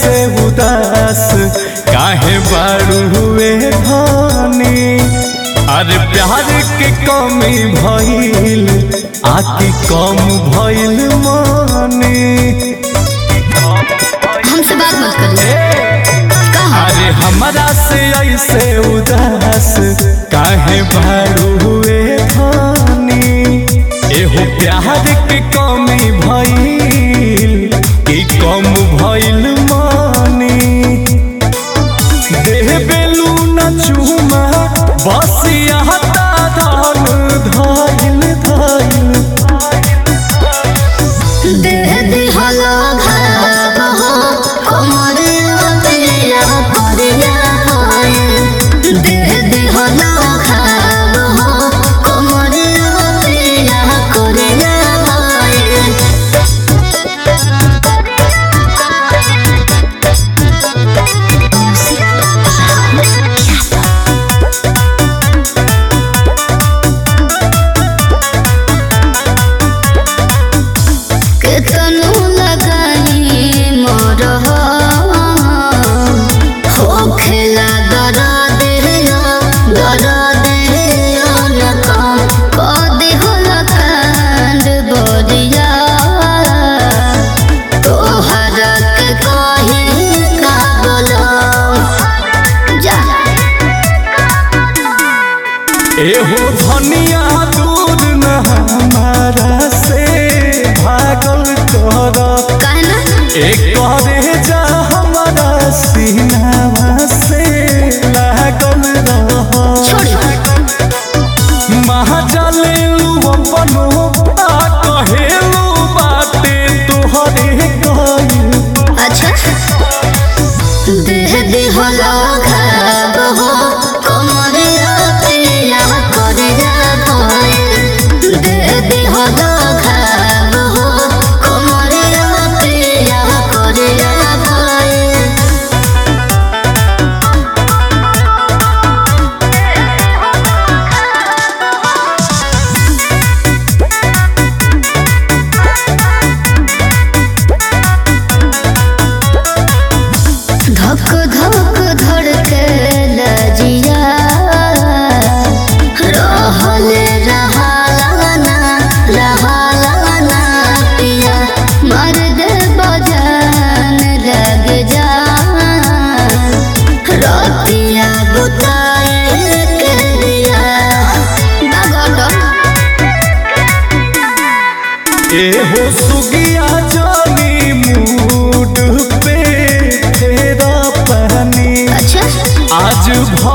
ऐसे उदास काहे बारू हुए धानी अरे प्यार के कमी भइल आकी कम भइल मानी हमसे बात मत करिए कहा अरे हमरा से ऐसे उदास काहे बारू हुए धानी एहो प्यार के कमी भइल कि कम भइल मानी देह बेलू न चूमा बस यहाँ धान धाइल धाइल देह दिहलो घाव हो कोमर पिया परिया होए देह दिहलो घाव हो कोमर पिया करिया होए केतनु लगाई मोर हो खेला दर देयो दर देयो न कम कदी होल कांड बोरिया तोहरा के कहे का बोलो जा एहो धनिया दूर न हमारा से भागल कर कहना एक करे जा हमारा सीनावा से लागल रह छोड़ी महाजलेलू अपनो आ कहेलू बाते तोहरे कइल अच्छा देह देह घाव हो कमरिया पिया करिया भय देह देह घाव हो कमरिया पिया करिया भय धक धक धड़के लजिया रहल रहालाना रहालाना पिया मर दे बजान लग जा रतिया बुताए के लिया बागोटो एहो सुगिया जानी मूड पे तेरा पानी अच्छा आज भ